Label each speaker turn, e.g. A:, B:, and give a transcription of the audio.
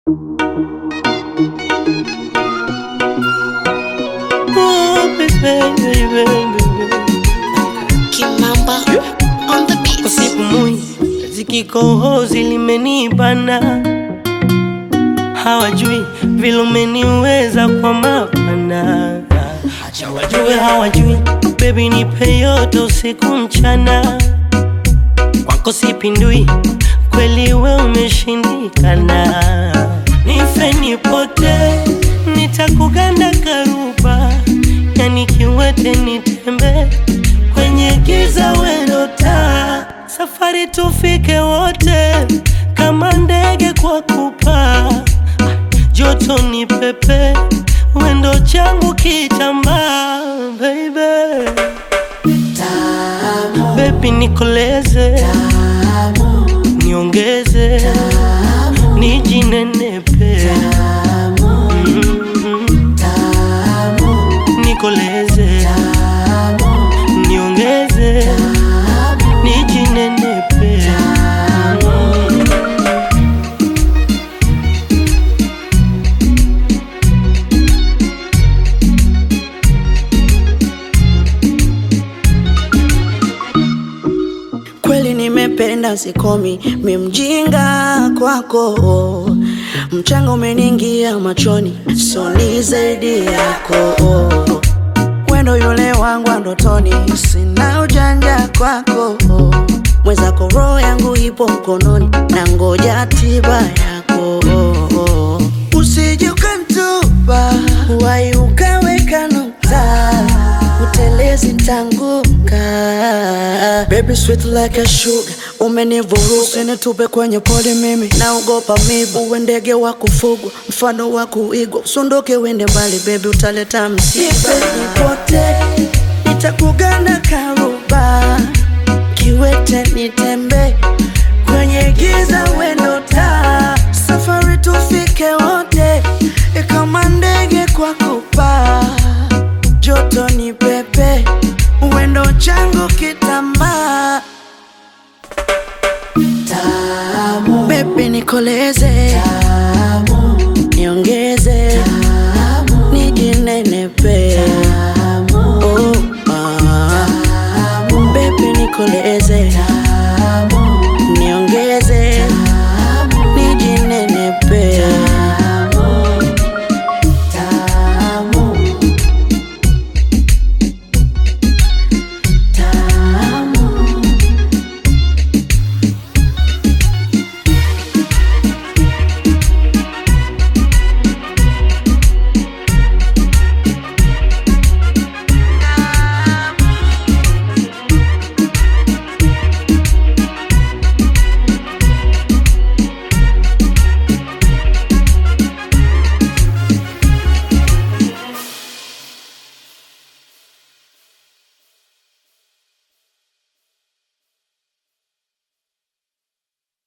A: Oh, baby, baby, baby.
B: Kimamba on the beat.
A: Usipumui zikikohozi limenibana, hawajui vile umeniweza kwa mapana. Acha wajue hawajui, baby nipe yote usiku mchana, kwako sipindui, kweli we umeshindikana. Nife nipote, nitakuganda karuba, yani kiwete nitembe kwenye giza wendo taa, safari tufike wote kama ndege kwa kupaa, joto ni pepe, wendo changu kitambaa, baby baby nikoleze niongeze nijinenepe Mm. nikoleze niongeze nijinenepe
C: Kweli nimependa sikomi, mi mjinga kwako, mchanga umeniingia machoni, soni zaidi yako, wendo yule wangu wa ndotoni, sina ujanja kwako, mwenzako roho yangu ipo mkononi, na ngoja tiba yako, usije ukanitupa, wai ukaweka nukta, utelezi ntanguka Baby sweet like a sugar Umenivuruga usinitupe kwenye pole mimi Naogopa mibu uwe ndege wa kufugwa Mfano wa kuigwa Usunduke wende mbali baby utaleta msiba Nipote Nitakugana karuba Kiwete nitembe Kwenye giza wendo taa Safari tufike wote Kama ndege kwa kupaa Joto ni pepe Wendo changu kitambaa Baby nikoleze